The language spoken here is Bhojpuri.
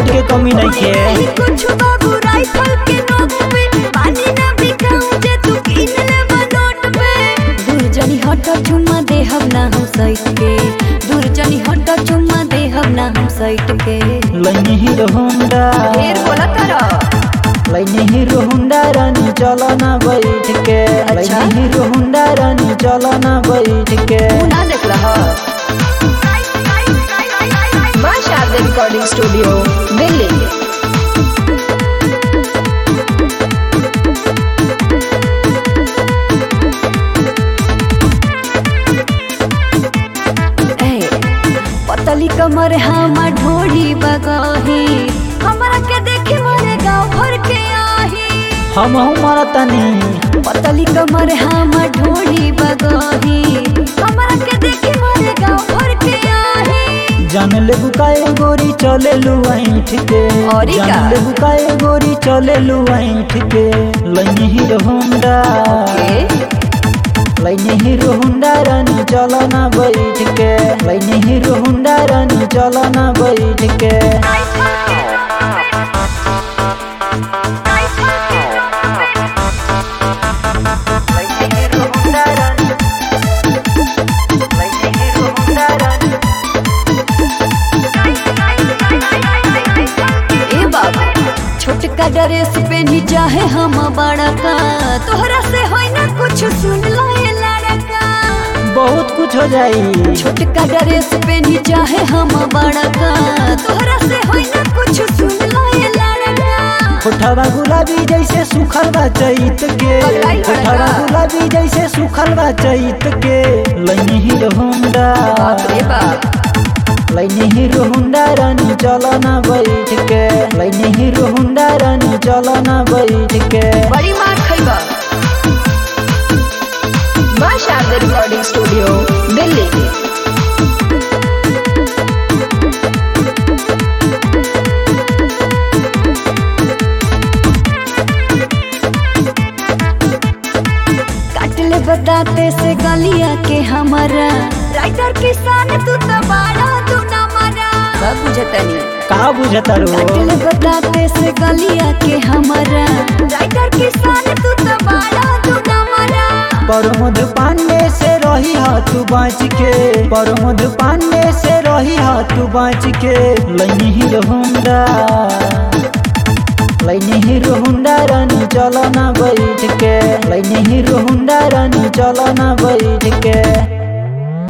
बुलेट के कमी नहीं नहीं है कुछ बाबू राइफल के नोक पे पानी ना बिकाऊं जे तू कीन ले नोट पे दूर जनी हट चुम्मा दे हम ना हम साइट के दूर जनी हट चुम्मा दे हम ना हम साइट के लैनी हीरो होंडा ढेर बोला तारा लैनी हीरो होंडा रानी चलो ना बैठ के अच्छा। लैनी हीरो होंडा रानी चलो ना बैठ के तू ना देख रहा मां शारदा रिकॉर्डिंग स्टूडियो दिल्ली ए, पतली कमर हमा ढोड़ी बगही हमरा के देखे मोरे गाँव भर के आही हम हमारा तनी पतली कमर हमा ढोड़ी बगही हमरा के देखे मोरे गाँव भर के आही जान ले बुकाए गोरी चले लू ऐठ के और ई का? जान ले बुकाए गोरी चले लू ऐठ के लैनी हीरो होंडा ए, लैनी हीरो होंडा रानी चलो ना बैठ के लैनी हीरो होंडा रानी चलो ना बैठ के ए बाबा छोटका ड्रेस पे नी चाहे हम बड़ा का तोहरा से होई ना कुछ सुन लो ये लड़का बहुत कुछ हो जाई छोटका ड्रेस पे नी चाहे हम बड़ा का तोहरा से होई ना कुछ सुन लो ये लड़का होठवा गुलाबी जैसे सुखल बा चैत के पगलाई बड़ा होठवा का। गुलाबी जैसे सुखल बा चैत के लैनी हीरो होंडा बाप रे बाप लैनी हीरो होंडा रानी चलो ना बैठ के लैनी हीरो होंडा रानी चलो ना बैठ के बड़ी मार खइबा मां शारदा रिकॉर्डिंग स्टूडियो दिल्ली काट ले बताते से गलिया के हमारा राइटर किसान तू तो बाड़ा तू ना मारा सब बुझतनी का बुझता रो काटल बताते से गलिया के हमारा राइटर किसान तू तो बाड़ा तू ना मरा परमोद पांडे से रही हा तू बाँच के परमोद पांडे से रही हा तू बाँच के लैनी हीरो होंडा लैनी हीरो होंडा रानी चलो ना बैठ के लैनी हीरो होंडा रानी चलो ना बैठ के